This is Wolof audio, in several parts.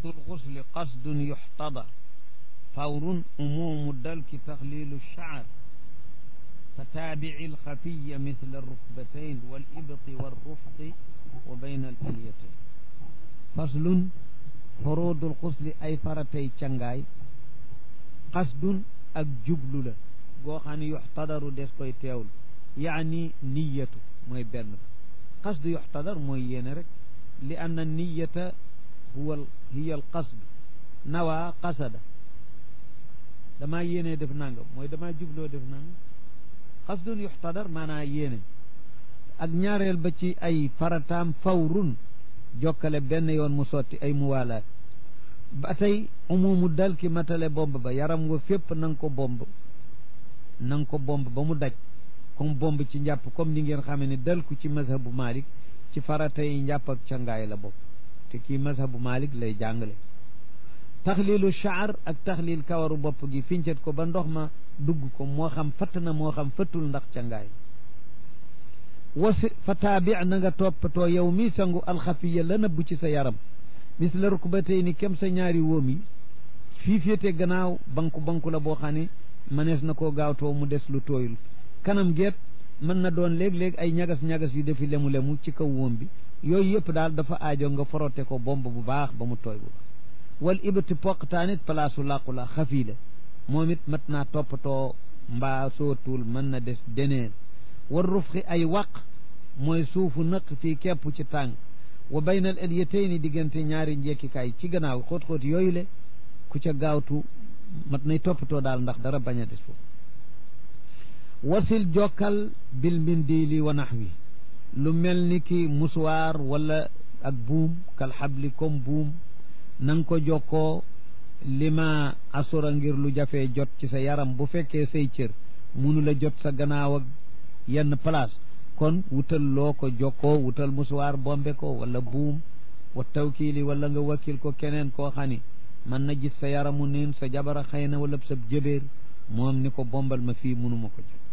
الغسل قصد يحتضر فور أموم الدلك تخليل الشعر فتابع الخفي مثل الركبتين والإبط والرفق وبين الأليتين فصل فروض الغسل أي فرتي تشنغاي قصد ak jublu la goo xam ne yuxtadaru des koy teewlu yaani niyatu mooy benn qasdu yuxtadar mooy yéene rek li anna niyata huwa hiya al qasd nawa qasada damaa yéene def nangam mooy damaa jubloo def nangam qasdun yuxtadar maanaa yéene ak ñaareel ba ci ay farataam fawrun jokkale benn yoon mu sotti ay muwaalaat ba tey umumu dal ki matale bomb ba yaram wa fépp na nga ko bomb na nga ko bomb ba mu daj comme bomb ci njàpp comme ni ngeen xamee ne dal ku ci mazhabu malik ci farata yi njàpp ak cangaay la bokk te kii mazhabu malik lay jàngale taxlilu shaar ak taxlil kawaru bopp gi fincet ko ba ndox ma dugg ko moo xam fatt na moo xam fëttul ndax cangaay wasi fa taabi na nga toppatoo yow mi sangu alxafiya la nëbb ci sa yaram mis la rukbatay ni kem sa ñaari wóom yi fii féete gannaaw banku banku la boo xam ne mënees na koo gaawtoo mu des lu tooyul kanam geet mën na doon léeg-léeg ay ñagas-ñagas yu defi lemu-lemu ci kaw wóom bi yooyu yëpp daal dafa aajo nga forote ko bomb bu baax ba mu tooy bu baax wal ibati poqtaanit palaasu làqu la xafii la moom it mat naa toppatoo mbaa sootul mën na des deneen war rufxi ay waq mooy suufu nëq fii kepp ci tàng wa baynal alyatayni diggante ñaari njekkikaay ci gannaaw xóot-xóot yooyu le ku ca gaawtu mat nay toppatoo daal ndax dara bañ a des foofu wasil jokkal bil mindili wa naxwi lu mel ni ki musuwaar wala ak buum kal xabli comme buum na nga ko jokkoo lima asura ngir lu jafee jot ci sa yaram bu fekkee say cër munu la jot sa gannaaw ak yenn place kon wutal loo ko jokkoo wutal musuwaar bombe ko wala buum wa tawkiili wala nga wakkil ko keneen koo xam ni mën na gis sa yaramu niin sa jabara xëy na wala sa jëbeer moom ni ko bombal ma fii munuma ko jot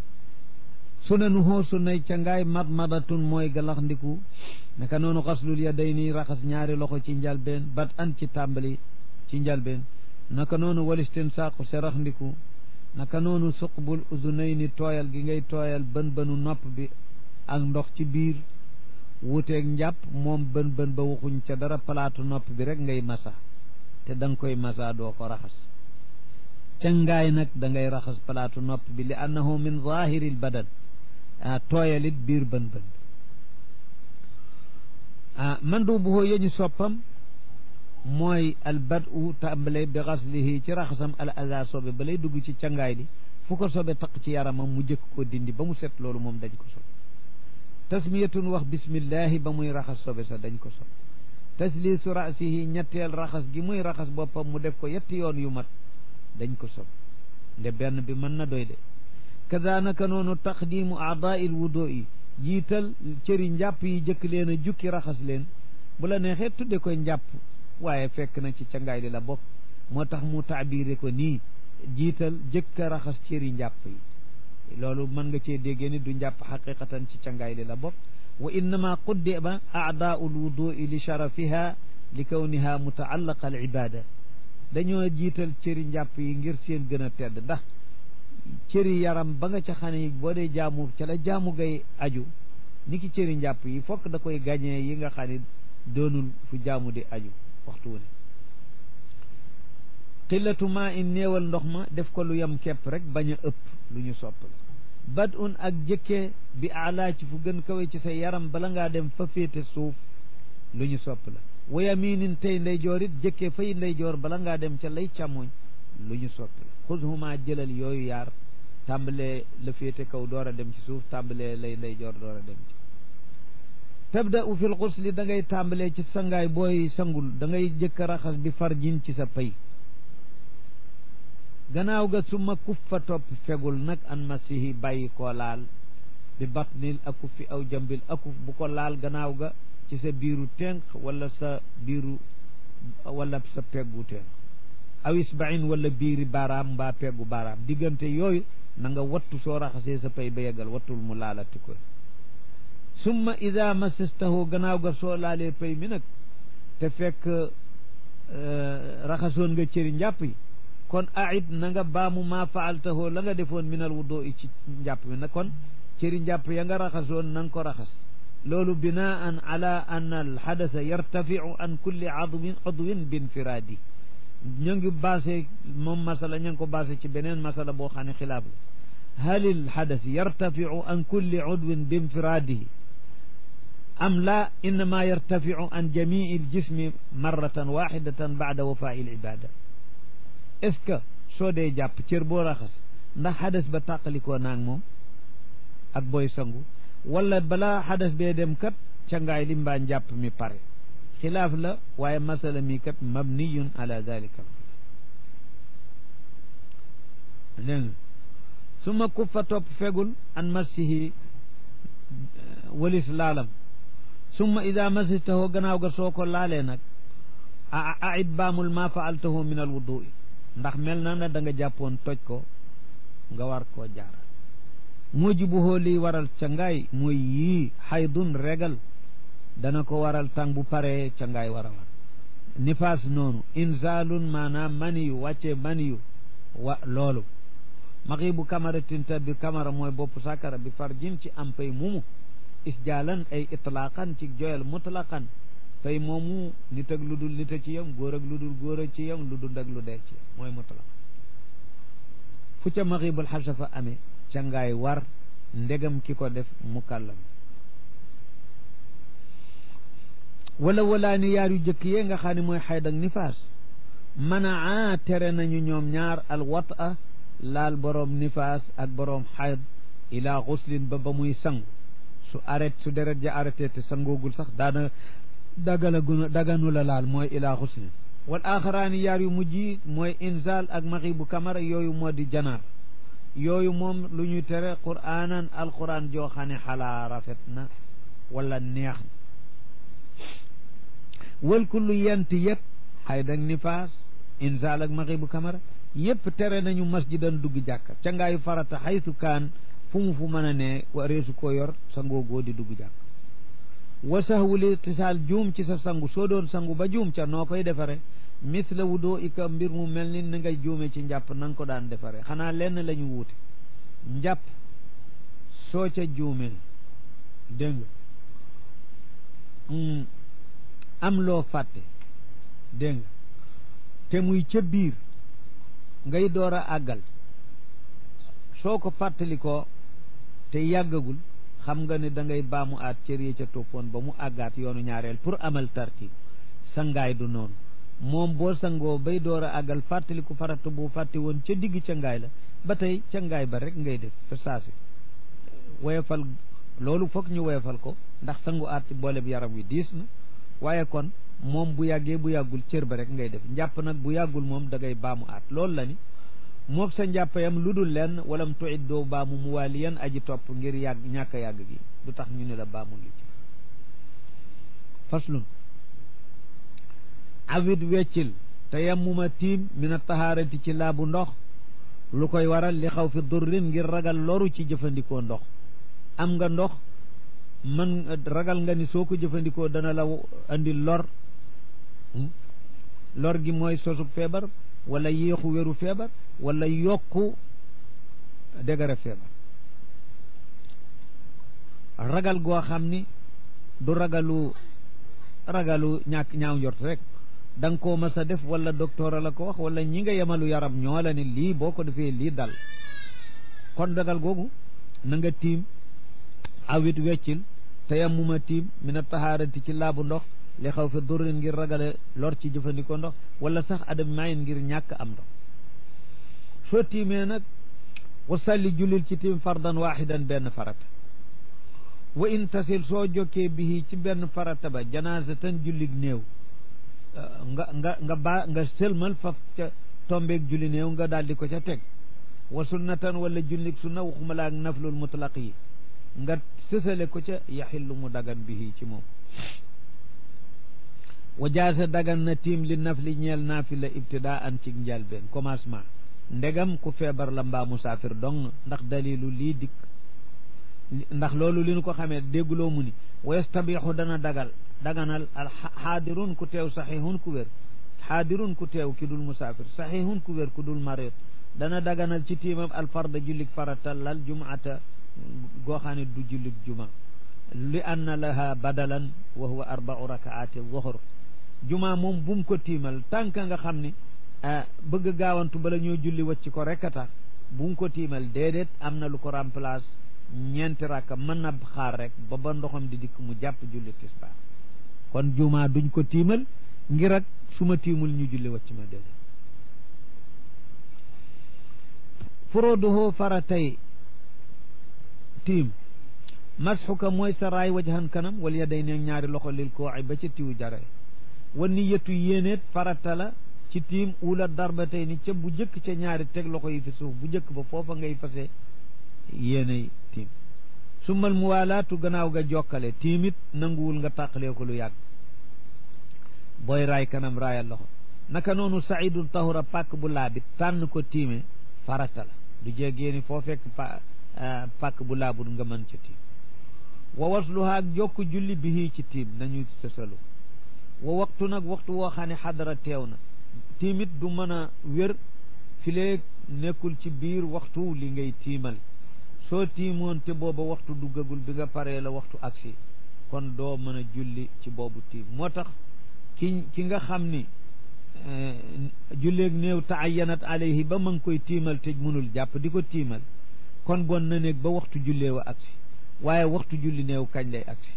sunanu hoo sunnay cangaay mad madatun mooy galax ndiku naka noonu xaslul ya day nii raxas ñaari loxo ci njalbeen bat an ci tàmbali ci njalbeen naka noonu walistin saaqu serax ndiku naka noonu suqbul uzunayni tooyal gi ngay tooyal bën bënu nopp bi ak ndox ci biir wuteeg njàpp moom bën bën ba waxuñ ca dara palaatu nopp bi rek ngay masa te da nga koy masa doo ko raxas cangaay nag da ngay raxas palaatu nopp bi li annahu min zahiril badan ah tooyalit biir bën bën ah mandu bu hoo yeñu soppam mooy al badu tàmbale bi xaslihi ci raxasam al aza sobe ba lay dugg ci cangaay li fu ko sobe taq ci yaramam mu jëkk ko dindi ba mu set loolu moom dañ ko sobe tasmiyatun wax bismillahi ba muy raxas sobe sa dañ ko sobe tasliisu rasihi ñetteel raxas gi muy raxas boppam mu def ko yetti yoon yu mat dañ ko sobe nde benn bi mën na doy de kadaanaka noonu taqdimu aadail wudo yi jiital cëri njàpp yi jëkk leen a jukki raxas leen bu la neexee tudde koy njàpp waaye fekk na ci cangaay li la bokk moo tax mu taabire ko nii jiital jëkk a raxas cëri njàpp yi loolu mën nga cee déggee ni du njàpp xaqiqatan ci cangaay li la bokk wa innama quddima aadaau lwudui li sharafiha li kawniha mutaallaqa al ibada dañoo jiital cëri njàpp yi ngir seen gën a tedd ndax cëri yaram ba nga ca xam ne boo dee jaamu ca la jaamu gay aju ni ki cëri njàpp yi fokk da koy gañee yi nga xam ne doonul fu jaamu di aju waxtu wu ne qillatu maa in néewal ndox ma def ko lu yem kepp rek bañ a ëpp lu ñu sopp la bad un ak jëkkee bi alaa ci fu gën kawe ci sa yaram bala ngaa dem fa féete suuf lu ñu sopp la wa yaminin tey ndeyjoor it jëkkee fay ndeyjoor bala ngaa dem ca lay càmmoñ lu ñu sopp la xudhuma jëlal yooyu yaar tàmbalee la féete kaw door a dem ci suuf tàmbalee lay ndeyjoor door a dem ci tabda u fil xusli da ngay tàmbalee ci sangaay booy sangul da ngay jëkk a raxas bi farjin ci sa pay gannaaw ga suma kuffa topp fegul nag an masihi bàyyi koo laal bi batnil akuf fi aw jambil akuf bu ko laal gannaaw ga ci sa biiru tenq wala sa biiru wala sa peggu tenq aw isbain wala biiri baaraam mbaa peggu baaraam diggante yooyu na nga wattu soo raxasee sa pay ba yeggal wattul mu laalati ko summa ida masastahu gannaaw ga soo laalee pay mi nag te fekk raxasoon nga cëri njàpp yi kon aid na nga baamu maa faaltahoo la nga defoon minal wuddoo i ci njàpp mi na kon cëri njàpp ya nga raxasoon na nga ko raxas loolu binaan ala an al xadasa yartafiu an kulli adwin udwin binfiraadi ñu ngi basé moom masala ñu ngi ko basé ci beneen masala boo xam ne xilaaf la hal il xadas yartafiu an kulli udwin binfiraadihi am la innama yartafiu an jamii il jismi marratan waxidatan baada wafai l ibada est ce que soo dee jàpp cër boo raxas ndax xadas ba tàqalikoo naag moom ak booy sangu wala balaa xadas bee dem kat cangaay li mbaa njàpp mi pare xilaaf la waaye masala mi kat mabniyun ala dalika dégg nga su ma kuffa topp fegul an massihi walis laalam summa ida masitahu gannaaw ga soo ko laalee nag a aid baamul ma faaltahu min al wudui ndax mel na ne da nga jàppoon toj ko nga war koo jaara mujibuhoo liy waral ca ngaay mooy yii xaydun regal dana ko waral tàng bu paree ca ngaay war a war nifaas noonu inzaalun maanaam maniyu wàccee maniyu wa loolu maxibu kamaratin ta bi kamara mooy bopp sakara bi farjin ci am pay mumu isjaalan ay itlaqan ci joyal mutlaqan pay moomu nit ak lu dul nit a ci yam góor ak lu dul góor a ci yam lu dul ak lu dee ci yam mooy mutlaq fu ca maxibul xasafa amee ca ngaay war ndegam ki ko def mukallam wala walaa ni yaar yu jëkk yee nga xam ne mooy xayd ak nifaas manaa tere nañu ñoom ñaar al wata laal boroom nifaas ak boroom xayd ila xuslin ba ba muy sangu su arrêt su deret ja arrêté te sangoogul sax daana dagala gu daganu la laal mooy ila xuslin wal axaraani yaar yu mujj yi mooy inzal ak maxibu kamara yooyu moo di janaar yooyu moom lu ñu tere quraanan alquran joo xam ne xalaa rafet na wala neex na wal kullu yent yëpp xayd ak nifaas inzal ak maxibu kamara yëpp tere nañu masjidan dugg jàkka ca ngaayu farata xaytu kaan fu mu fu mën a ne wareesu ko yor sa ngoogoo di dugg jàkk wa sahwuli tisaal juum ci sa sangu soo doon sangu ba juum ca noo koy defare misla wudoo ika mbir mu mel ni na ngay juume ci njàpp na nga ko daan defare xanaa lenn la ñu wuute njàpp soo ca juumee dégg nga am loo fàtte dégg nga te muy ca biir ngay door a àggal soo ko fàttalikoo te yàggagul xam nga ne da ngay baamu aat cër yi ca toppoon ba mu àggaat yoonu ñaareel pour amal tartib sangaay du noonu moom boo sangoo bay door a àggal fàttaliku farata bu fàtte woon ca digg ca ngaay la ba tey ca ngaay ba rek ngay def fa saasi woyefal loolu foog ñu woyefal ko ndax sangu aat ci boole bi yaram wi diis na waaye kon moom bu yàggee bu yàggul cër ba rek ngay def njàpp nag bu yàggul moom da ngay baamu aat loolu la ni moog sa njàppayam lu dul lenn walam tuit doo baamu mu waaliyan aji topp ngir yàgg ñàkk a yàgg gi du tax ñu ne la baamu li ci faslun awit weccil te yammuma tiim min a tahaarati ci laabu ndox lu koy waral li xaw fi durrin ngir ragal loru ci jëfandikoo ndox am nga ndox man ragal nga ni soo ko jëfandikoo dana la andi lor lor gi mooy sosu feebar wala yéexu wéru feebar wala yokku dégare feebar ragal goo xam ni du ragalu ragalu ñàkk ñaaw njort rek da nga koo mas a def wala docteur la ko wax wala ñi nga yemalu yaram ñoo la ne lii boo ko defee lii dal kon ragal googu na nga tiim awit weccil te yammuma tiim mina tahaarati ci laabu ndox li xaw fi durrin ngir ragale lor ci jëfandikoo ndox wala sax adam mayin ngir ñàkk am ndox soo tiimee nag wa salli jullil ci tiim fardan waaxidan benn farata wa in tasil soo jokkee bihi ci benn farata ba janaasatan jullig néew nga nga nga baa nga sëlmal faf ca tombeeg julli néew nga daal di ko ca teg wa sunnatan wala jullig sunna waxuma la ak naflul mutlaq yi nga sësale ko ca yaxillu mu dagan bihi ci moom wa jaasa dagan na tiim li nafli ñeel naafila ibtidaan ci njalbeen commencement ndegam ku feebar la mbaa musaafir dong ndax dalilu lii dikk ndax loolu li nu ko xamee dégguloo mu ni wa yastabixu dana dagal daganal al xaadirun ku teew saxiihun ku wér xaadirun ku teew ki dul musaafir saxiihun ku wér ku dul marid dana daganal ci tiimam alfarda jullik faratal lal jumaata goo xam ne du jullik juma li anna laha badalan wa huwa arbau rakaati zuhr juma moom bum ko tiimal tànk nga xam ne bëgg gaawantu bala ñoo julli wacc ko rek a tax bum ko tiimal déedéet am na lu ko remplace ñeenti rakka mën na xaar rek ba ba ndoxam di dikk mu jàpp julli tisbaar kon juma duñ ko tiimal ngir ak su ma tiimul ñu julli wacc ma déedéet furuduhu faratay tiim masxuka mooy sa raay wajhan kanam wal yaday ne ñaari loxo lil kooci ba ca tiwu jare wa niyatu yéeneet farata la ci tiim ula darbatay ni ca bu jëkk ca ñaari teg loxo yi fi suuf bu jëkk ba foofa ngay fase yéenay tiim summal muwaalaatu gannaaw ga jokkale tiimit nanguwul nga tàqalee ko lu yàgg booy raay kanam raayal loxo naka noonu saidul tahura pàkk bu laabit tànn ko tiime farata la du jeeg yéeni foo fekk pa pàkk bu laabul nga mën ca tiim wa wasluha ak jokk julli bihi ci tiim nañu sësalu wa waxtu nag waxtu woo xam ne xadara teew na tiimit du mën a wér fileeg nekkul ci biir waxtu li ngay tiimal soo tiimoon te booba waxtu duggagul bi nga paree la waxtu agsi kon doo mën a julli ci boobu tiim moo tax ki ki nga xam ni julleeg néew taayanat alayhi ba ma ngi koy tiimal te mënul jàpp di ko tiimal kon bon na néeg ba waxtu jullee wa agsi waaye waxtu julli néew kañ lay agsi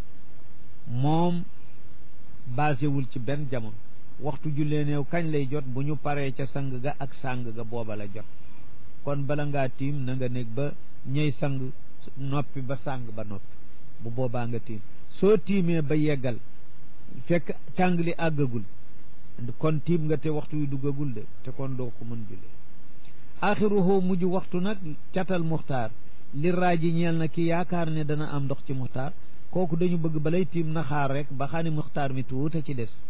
moom basé wul ci benn jamono waxtu jullee néew kañ lay jot bu ñu paree ca sang ga ak sang ga booba la jot kon bala ngaa tiim na nga néeg ba ñëy sang noppi ba sang ba noppi bu boobaa nga tiim soo tiimee ba yeggal fekk càng li àggagul kon tiim nga te waxtu yu duggagul de te kon doo ko mën jullee axiruhu mujj waxtu nag catal muxtaar li raaji ñeel na ki yaakaar ne dana am ndox ci muxtaar kooku dañu bëgg balay tiim na xaar rek ba xam ne muxtaar mi tuuta ci des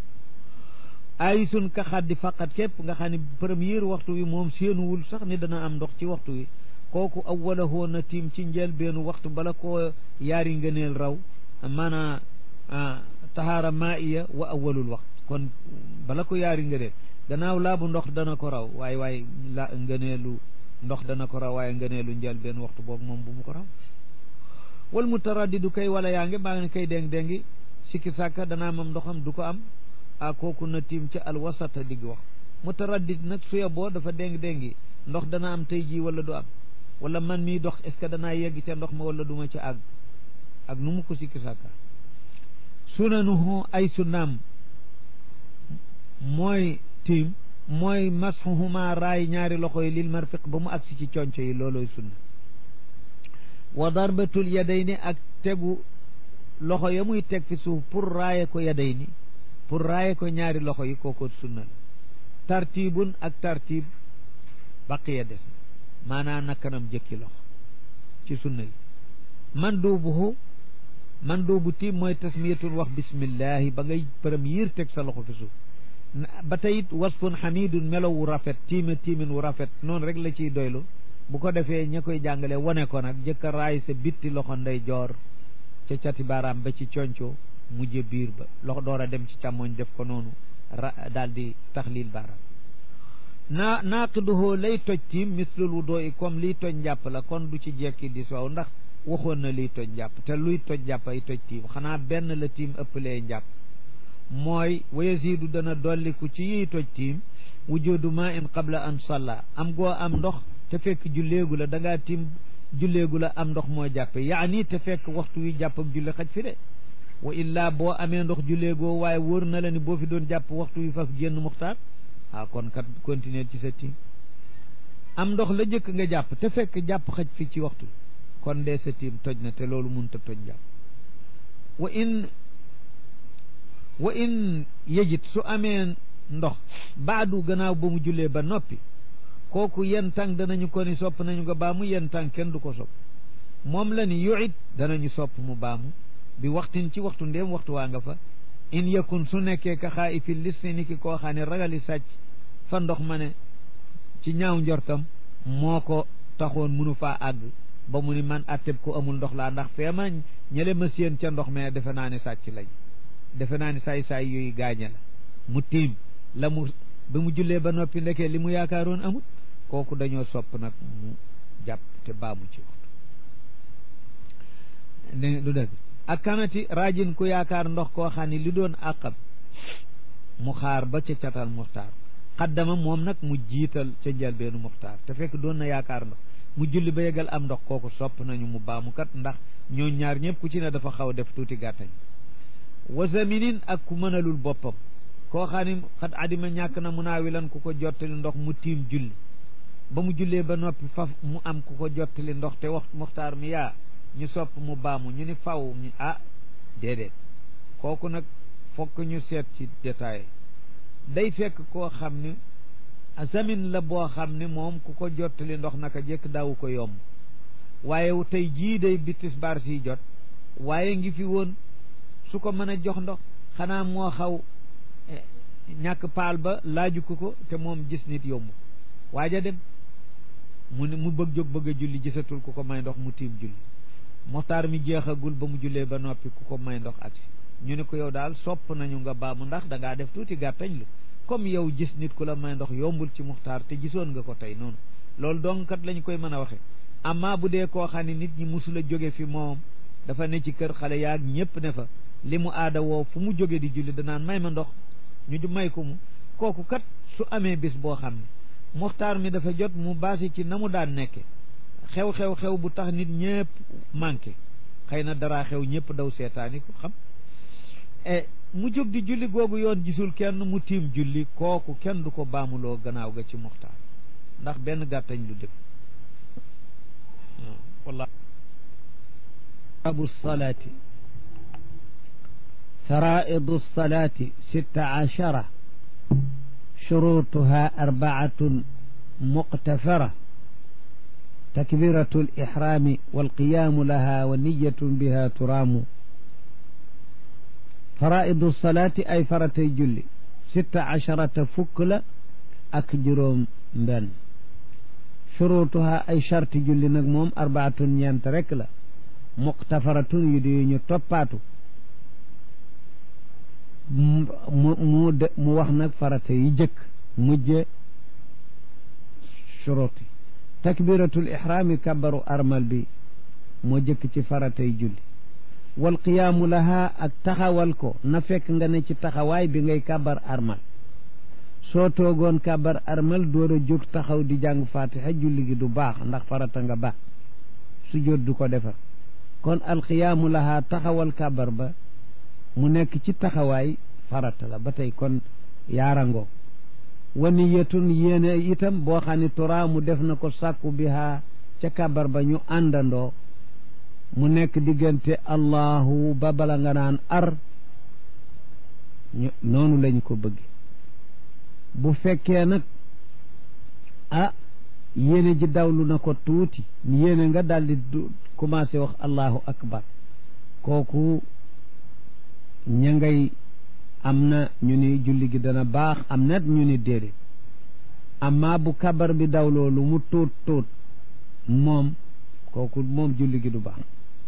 ay sun ka xaddi faqat képp nga xam ne premier waxtu wi moom séenuwul sax ni dana am ndox ci waxtu wi kooku awwalahu na tiim ci njël beenu waxtu bala koo yaari ngëneel raw maanaa tahaara maaiya wa awwalul waxtu kon bala ko yaari ngëneel gannaaw laabu ndox dana ko raw waaye waaye la ngëneelu ndox dana ko raw waaye ngëneelu njël benn waxtu boobu moom bu mu ko raw wal mutaraddidu kay wala yaa ngi maa ngi kay déng déngi sikki sàkka danaa mam ndoxam du ko am a kooku na tiim ca alwasata digg wax mutaraddid nag suya boo dafa déng déngi ndox dana am tey jii wala du am wala man mii dox est ce que danaa yegg ca ndox ma wala du ma ca àgg ak nu mu ko sikki sàkka sunanuhu ay sunnaam mooy tiim mooy masxuhuma raay ñaari loxo yi lil marfiq ba mu agsi ci conco yi looloy sunna wa darbatul yadayni ak tegu loxo ya muy teg fi suuf pour raaye ko yadayni pour raaye ko ñaari loxo yi kooko sunna la tartibun ak tartib baqiya des na maanaa na kanam jëkki loxo ci sunna yi man duubuhu man duubu tiim mooy tasmiyatul wax bismillahi ba ngay premier teg sa loxo fi suuf ba tey it wasfun xamidun melo wu rafet tiime tiimin wu rafet noonu rek la ciy doylu bu ko defee ña koy jàngale wane ko nag jëkka raay sa bitti loxo ndey joor ca cati baaraam ba ci conco mujje biir ba loxo door a dem ci càmmoñ def ko noonu ra daal di taxlil baaraam naa naaqiduhoo lay toj tiim mislul wu doo i comme liy toj njàpp la kon du ci jekki di soow ndax waxoon na liy toj njàpp te luy toj njàpp ay toj tiim xanaa benn la tiim ëppalee njàpp mooy wa yazidu dana dolliku ci yiy toj tiim wujudu ma in qabla an salla am goo am ndox te fekk julleegu la da ngaa tiim julleegu la am ndox moo jàppe yaani te fekk waxtu wi jàpp ak julli xaj fi de wa illaa boo amee ndox julleegoo waaye wóor na la ni boo fi doon jàpp waxtu wi faf génn muxtaar ah kon kat continuer ci sa tiim am ndox la jëkk nga jàpp te fekk jàpp xaj fi ci waxtu kon dee sa tiim toj na te loolu mënut a toj jàpp wa in wa in yejit su amee ndox baadu gannaaw ba mu jullee ba noppi kooku yen tàng danañu ko ni sopp nañu ko baamu yen tàng kenn du ko sopp moom la ni yuit danañu sopp mu baamu bi waxtin ci waxtu ndéem waxtu waa nga fa in yakun su nekkee ka xaa i fi liste ni ki koo xam ne ragali sàcc fa ndox ma ne ci ñaaw njortam moo ko taxoon munu faa àgg ba mu ni man atteb ko amul ndox laa ndax feema ñele ma séen ca ndox mais defe naa ne sàcc lañ defe naa ne saay saay yooyu gaañe la mu tiim la mu ba mu jullee ba noppi ndekee li mu yaakaaroon amut kooku dañoo sopp nag mu jàpp te baamu ci waxtu ne du dëgg ak kanati rajin ku yaakaar ndox koo xam ne li doon àqam mu xaar ba ca catal muxtaar xaddama moom nag mu jiital ca njëlbeenu muxtaar te fekk doon na yaakaar ndox mu julli ba yegal am ndox kooku sopp nañu mu baamu kat ndax ñoo ñaar ñëpp ku ci ne dafa xaw def tuuti gàttañ wasaminin ak ku mënalul boppam koo xam ne xat adima ñàkk na mu naawilan ku ko jottali ndox mu tiim julli ba mu jullee ba noppi faf mu am ku ko jottali ndox te wax muxtaar mi yaa ñu sopp mu baamu ñu ni faw ñu ah déedéet kooku nag fokk ñu seet ci détail day fekk koo xam ne zamin la boo xam ne moom ku ko jottali ndox naka jekk daawu ko yomb waaye tey jii day bi tisbaar si jot waaye ngi fi woon su ko mën a jox ndox xanaa moo xaw ñàkk paal ba laaju ko ko te moom gis nit yomb waaja dem mu ne mu bëgg jóg bëgg a julli gisatul ku ko may ndox mu tiim julli moxtaar mi jeexagul ba mu jullee ba noppi ku ko may ndox agsi ñu ne ko yow daal sopp nañu nga baamu ndax da ngaa def tuuti gàttañ lu comme yow gis nit ku la may ndox yombul ci muxtaar te gisoon nga ko tey noonu loolu donc kat lañ koy mën a waxe amma bu dee koo xam ne nit ñi musula jóge fi moom dafa ne ci kër xale yaag ñépp ne fa li mu aada woo fu mu jóge di julli danaan may ma ndox ñu may ko mu kooku kat su amee bis boo xam ne muxtaar mi dafa jot mu baasi ci na mu daan nekke xew-xew-xew bu tax nit ñépp manqué xëy na dara xew ñépp daw seetaani ko xam e mu jóg di julli googu yoon gisul kenn mu tiim julli kooku kenn du ko baamuloo gannaaw ga ci muxtaar ndax benn gàttañ lu def wallah abu salaati faraidu salaati sitta ashara shurutuha arbaatun muqtafara takbiratu lixrami walqiyamu laha wa niyatun biha turaamu faraidu salaati ay faratay julli sitta asharata fukk la ak juróom mbenn shurutuha ay charti julli nag moom arbaatun ñeent rek la muqtafaratun yu di ñu toppaatu mu mu de mu wax nag farata yi jëkk mujje shuruti takbiratul ihrami kabaru armal bi moo jëkk ci faratay julli wal qiyaamu laha ak taxawal ko na fekk nga ne ci taxawaay bi ngay kabar armal soo toogoon kabar armal door a jóg taxaw di jàng fatiha julli gi du baax ndax farata nga ba su jot du ko defar kon alqiyaamu laha taxawal kabar ba mu nekk ci taxawaay farata la ba tey kon yaarangoo wa niyatun yéene itam boo xam ne turaa mu def na ko sàkku biha ca kabar ba ñu àndandoo mu nekk diggante allahu ba bala nga naan ar ñu noonu lañ ko bëgg bu fekkee nag ah yéene ji dawlu na ko tuuti yéene nga daldi commencé wax allahu akbar kooku ña ngay am na ñu ni julli gi dana baax am na ñu ni déedéet amma bu kabar bi dawloo lu mu tuut tuut moom kooku moom julli gi du baax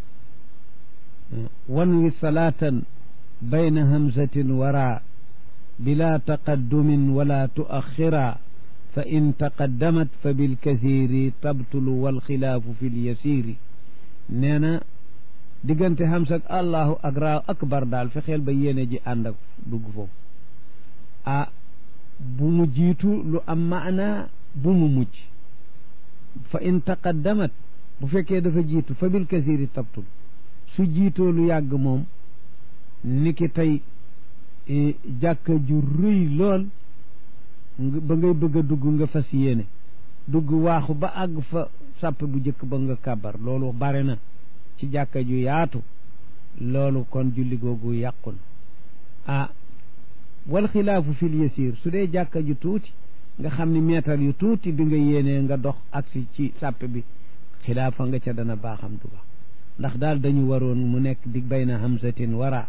wan wi salaatan bayna hamzatin wara bila taqaddumin wala tuaxira fa in taqaddamat fa bilkasiri tabtulu walxilaafu fi lyasiri nee na diggante hamsa ak allahu ak raaw akbar daal fexeel ba yéene ji ànd ak dugg foofu ah bu mu jiitu lu am maana bu mu mujj fa in taqaddamat bu fekkee dafa jiitu fa bil kasiri tabtul su jiitoo lu yàgg moom niki tey jàkka ju rëy lool ba ngay bëgg a dugg nga fas yéene dugg waaxu ba àgg fa sàpp bu jëkk ba nga kàbbar loolu bare na ci jàkka ju yaatu loolu kon julli googu yàqul ah wal xilaafu fil yasir su dee jàkka ju tuuti nga xam ni meetar yu tuuti bi nga yéenee nga dox agsi ci sàpp bi xilaafa nga ca dana baaxam du baax ndax daal dañu waroon mu nekk di bayna hamzatin wara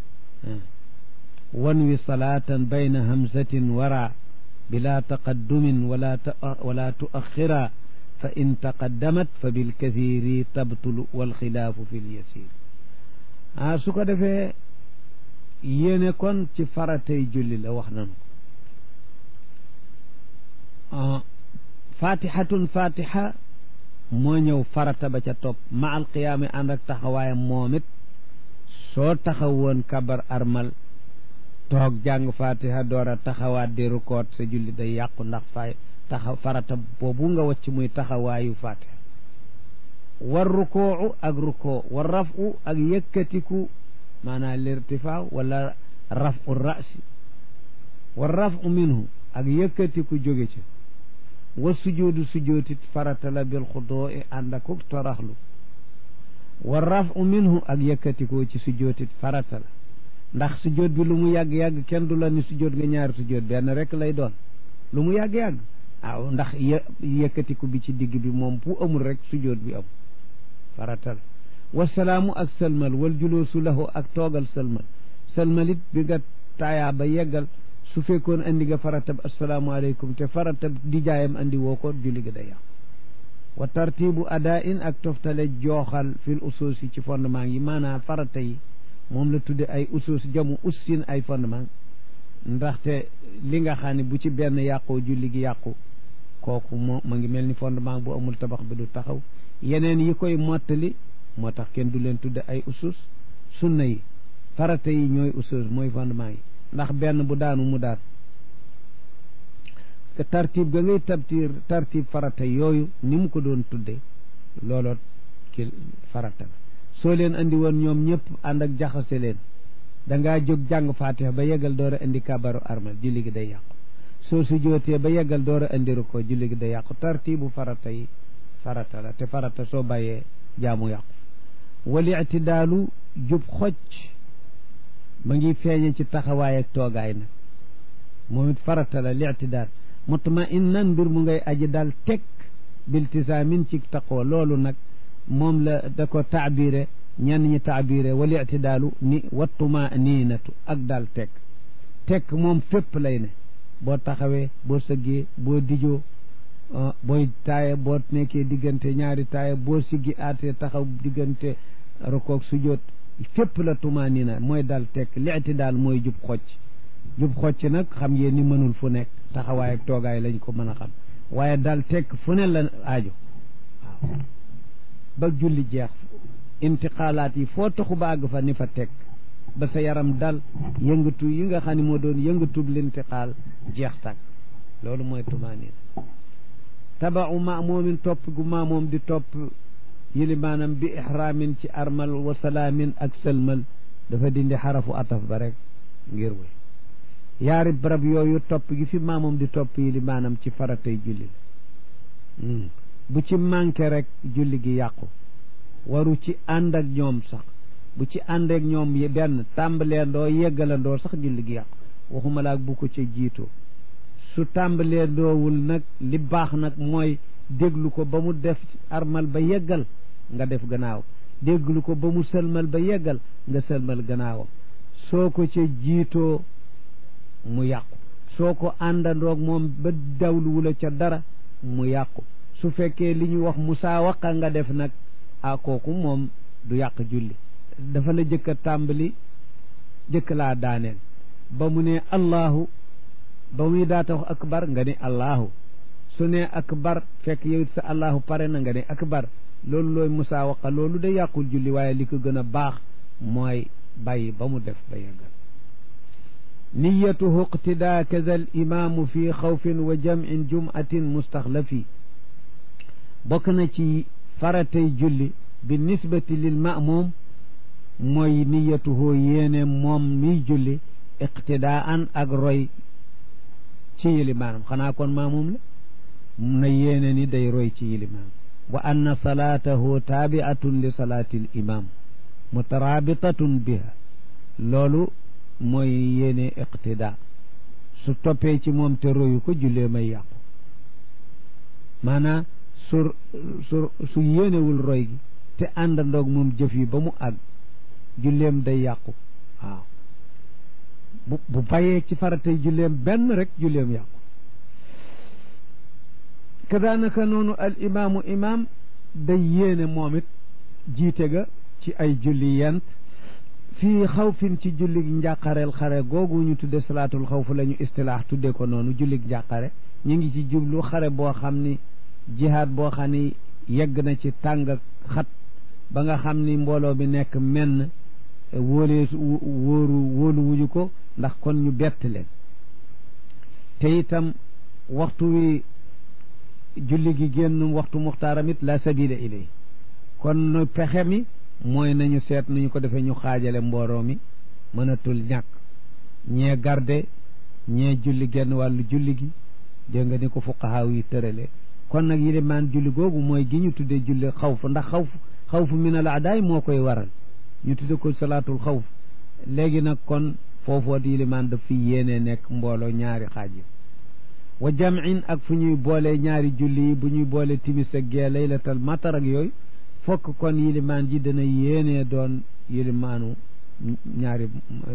wan wi salaatan bayna hamzatin wara bila taqaddumin wala wala tuaxira fa in taqaddamat fa bilkathiri tabtulu walxilaafu fi lyasir ah su ko defee yéene kon ci faratay julli la wax nanu fatihatun fatiha moo ñëw farata ba ca topp ma al qiyaami ànd ak taxawaayam moom it soo taxawoon kabar armal toog jàng fatiha door a taxawaat di rukoot sa julli day yàqu ndax fay taxaw farata boobu nga wacc muy taxawaayu fatiha war rukoo ak rukoo war rafu ak yëkkatiku maanaam lirtifaa wala rafu rasi war rafu minhu ak yëkkatiku jóge ca wa sujoodu sujootit farata la bil xudoo i ànd ak toraxlu wa rafu minhu ak yëkkatikoo ci sujootit farata la ndax sujoot bi lu mu yàgg-yàgg kenn du la ni sujoot nga ñaari sujoot benn rek lay doon lu mu yàgg-yàgg waaw ndax yë yëkkatiku bi ci digg bi moom bu amul rek sujoot bi am farata la wasalaamu ak sëlmal wal juloosu lahu ak toogal sëlmal sëlmalit bi nga taayaa ba yeggal su fekkoon andi nga faratab asalaamaaleykum te faratab di jaayam andi woo ko julli ga day yàqu wa tartibu ada in ak toftale jooxal fil usuus yi ci fondement yi maanaam farata yi moom la tudde ay usuus jamu ussin ay fondement ndaxte li nga xam ne bu ci benn yàqoo julli gi yàqu kooku moo ma ngi mel ni fondement bu amul tabax bi du taxaw yeneen yi koy mottali moo tax kenn du leen tudde ay usuus sunna yi farata yi ñooy usuus mooy fondement yi ndax benn bu daanu mu daan te tartib ga ngay tabtir tartib farata yooyu ni mu ko doon tudde looloo ki farata la soo leen andi woon ñoom ñëpp ànd ak jaxase leen da ngaa jóg jàng fatiha ba yeggal door a indi kabaru armal julli gi day yàqu soo su jootee ba yeggal door a indi ko julli gi day yàqu tartibu farata yi farata la te farata soo bàyyee jaamu yàqu wal itidaalu jub xocc ma ngi feeñe ci taxawaay ak toogaay nag moom it farata la li itidaal mutma innan mbir mu ngay aji daal teg biltisaamin ci taqoo loolu nag moom la da ko taabire ñenn ñi taabire wal itidaalu ni wattuma niinatu ak daal teg teg moom fépp lay ne boo taxawee boo sëggee boo dijoo booy taaye boo nekkee diggante ñaari taaye boo siggi aatee taxaw diggante rukoog sujjóot fépp la tuma niina mooy dal teg li itidaal mooy jub xocc jub xocc nag xam ngeen ni mënul fu nekk taxawaay ak toogaay lañ ko mën a xam waaye dal teg fu ne la aajo waaw ba julli jeex intiqaalaat yi foo taxu ba àgg fa ni fa teg ba sa yaram dal yëngatu yi nga xam ne moo doon yëngatub lintiqaal jeex tàkk loolu mooy tumaaniina tabau maamumin topp gu maamoom di topp yili maanaam bi ihraamin ci armal wa salaamin ak sëlmal dafa dindi xarafu ataf ba rek ngir wéy yaari barab yooyu topp gi fi maamoom di topp yili maanaam ci faratay julli la bu ci manqué rek julli gi yàqu waru ci ànd ak ñoom sax bu ci ànd ak ñoom benn tàmbaleendoo yeggalandoo sax julli gi yàqu waxuma laak bu ko ca jiitoo su tàmbaleendoowul nag li baax nag mooy déglu ko ba mu def armal ba yeggal nga def gannaaw déglu ko ba mu sëlmal ba yeggal nga sëlmal gannaawam soo ko ca jiitoo mu yàqu soo ko àndandoog moom ba dawluwula ca dara mu yàqu su fekkee li ñuy wax musaawaqa nga def nag a kooku moom du yàq julli dafa la jëkk a tàmbali jëkk laa daaneel ba mu ne allahu ba muy daata wax akbar nga ne allahu su ne akbar fekk yow sa allahu pare na nga ne akbar loolu looy musaawaqa loolu da yàqul julli waaye li ko gën a baax mooy bàyyi ba mu def ba yeggal niyatuhu iqtidaa kaza al imaamu fi xawfin wa jam'in jum'atin mustaxlafi bokk na ci faratay julli bi nisbati lil ma'muum mooy niyatuhu yéene moom miy julli iqtidaan ak roy ci yilimaanam xanaa kon maamum la na yéene ni day roy ci yilimaanam wa anna salaatahu taabiatun li salaati l imam mutarabitatun biha loolu mooy yéene iqtida su toppee ci moom te royu ko jullee may yàqu maanaam su su su yéenewul roy gi te àndandoog moom jëf yi ba mu àgg julleem day yàqu waaw bu bu bàyyee ci faratay julleem benn rek julleem yàqu kadaanaka noonu al imaamu imaam day yéene moom it jiite ga ci ay julli yent fii xawfin ci jullig njàqareel xare googu ñu tudde salaatul xawf la ñu istilaax tudde ko noonu jullig njàqare ñu ngi ci jublu xare boo xam ni jihaad boo xam ni yegg na ci tàng xat ba nga xam ni mbooloo bi nekk menn wóolee wóoru wóolu wuñu ko ndax kon ñu bett leen te itam waxtu wi julli gi génn waxtu muxtaaram it la sabila ilay kon nu pexe mi mooy nañu seet nu ñu ko defee ñu xaajale mbooloo mi mënatul ñàkk ñee garde ñee julli genn wàllu julli gi dégg nga ni ko fuqahaaw yi tërale kon nag yilimaan julli googu mooy gi ñu tuddee julli xawf ndax xawf xawfu min al aadaay moo koy waral ñu tudde ko salaatul xawf léegi nag kon foofoot yilimaan daf fi yéenee nekk mbooloo ñaari xaaj yi wa jam'in ak fu ñuy boole ñaari julli yi bu ñuy boole timis ak gee laylatal matar ak yooyu fokk kon yilimaan ji dana yéenee doon yilimaanu ñaari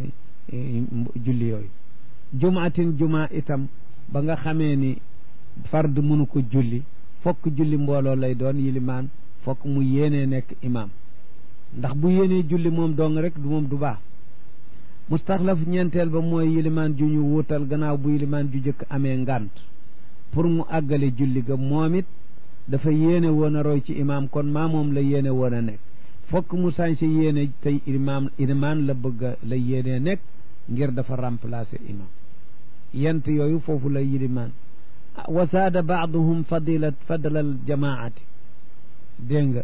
julli yooyu jumaatin jumaa itam ba nga xamee ni fard mënu ko julli fokk julli mbooloo lay doon yilimaan fokk mu yéenee nekk imaam ndax bu yéenee julli moom dong rek du moom du baax mustaxlaf ñeenteel ba mooy yilimaan ju ñu wuutal gannaaw bu yilimaan ju jëkk amee ngànt pour mu àggale julli ga moom it dafa yéene woon a roy ci imaam kon maa moom la yéene woon a nekk fokk mu sañse yéene tey imaam imaam la bëgg a la yéene nekk ngir dafa remplacer imaam yent yooyu foofu la yilimaan wa saada baaduhum fadilat fadlal jamaati dégg nga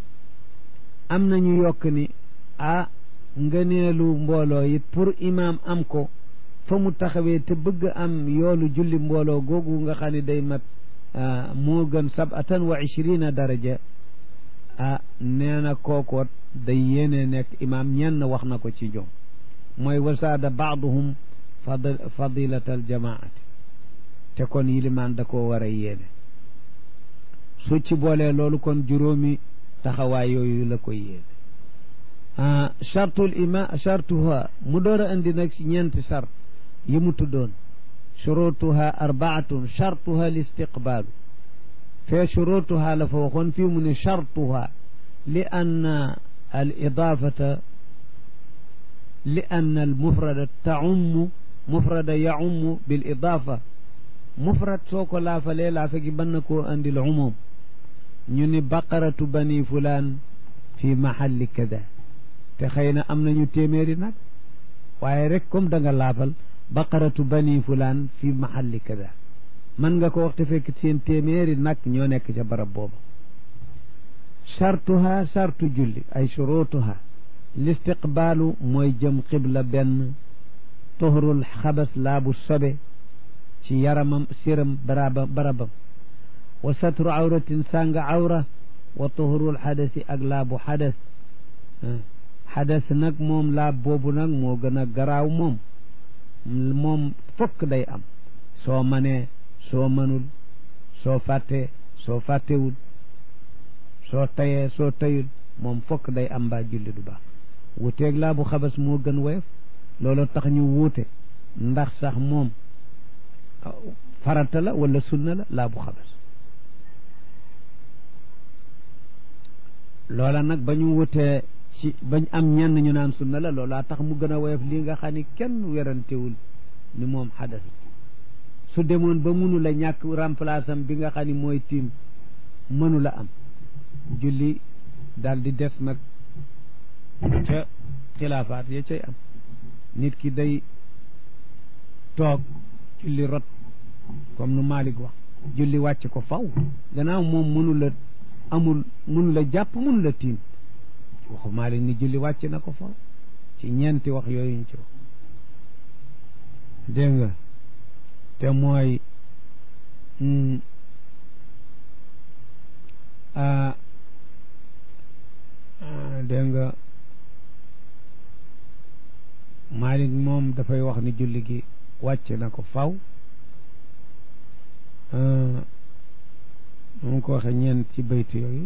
am nañu yokk ni ah ngëneelu mbooloo it pour imaam am ko fa mu taxawee te bëgg am yoolu julli mbooloo googu nga xam ne day mat moo gën sabatan wa ishrina daraja ah nee na kookoot day yéene nekk imaam ñenn wax na ko ci ñoom mooy wasaada baaduhum fad fadilatal jamaati te kon yilimaan da koo war a yéene su ci boolee loolu kon juróomi taxawaay yooyu la koy yéene chartul ima chartuha mu door a indi nag ñeenti chart yi mu tuddoon shurutuha arbaatun chartuha listiqbaalu fee shurutuha la fa waxoon fii mu ne chartuha li anna al idaafata li anna al mufrada taummu mufrada yaummu bil idaafa mufrad soo ko laafalee laafa gi mën na koo andil umum ñu ni baqaratu bani fulaan fi mahalli kada te xëy na am nañu téeméeri nag waaye rek comme da nga laafal baqaratu bani fulaan fi mahalli kada mën nga ko wax te fekk seen téeméeri nag ñoo nekk ca barab boobu chartuha chartu julli ay shurutuha listiqbaalu mooy jëm xibla benn tohrul xabas laabu sobe ci yaramam siram baraba barabam wa satru awratin sànga awra wa tohrul xadasi ak laabu xadas xadas nag moom laab boobu nag moo gën a garaaw moom moom fokk day am soo manee soo mënul soo fàttee soo fàttewul soo tayee soo tayul moom fokk day am mbaa julli du baax wuteeg laabu xabas moo gën woyof loolu tax ñu wuute ndax sax moom farata la wala sunna la laabu xabas loola nag ba ñu wutee ci bañ am ñenn ñu naan sunna la loolaa tax mu gën a woyof lii nga xam ni kenn werantewul ni moom xadas su demoon ba mënu la ñàkk remplace am bi nga xam ni mooy tiim mënu la am julli daal di def nag ca xilaafaat ya cay am nit ki day toog julli rot comme nu Malik wax julli wàcc ko faw gannaaw moom mënu la amul mënu la jàpp mënu la tiim waxu Malik ni julli wàcc na ko faw ci ñeenti wax yooyu ñu ci wax dégg nga te mooy dégg nga Malik moom dafay wax ni julli gi wàcc na ko faw mu ko waxe ñeent ci bayt yooyu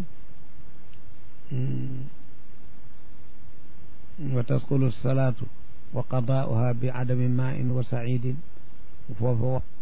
wa tasqulu salaatu wa qadaauha bi adami ma in wa saidin foofa wax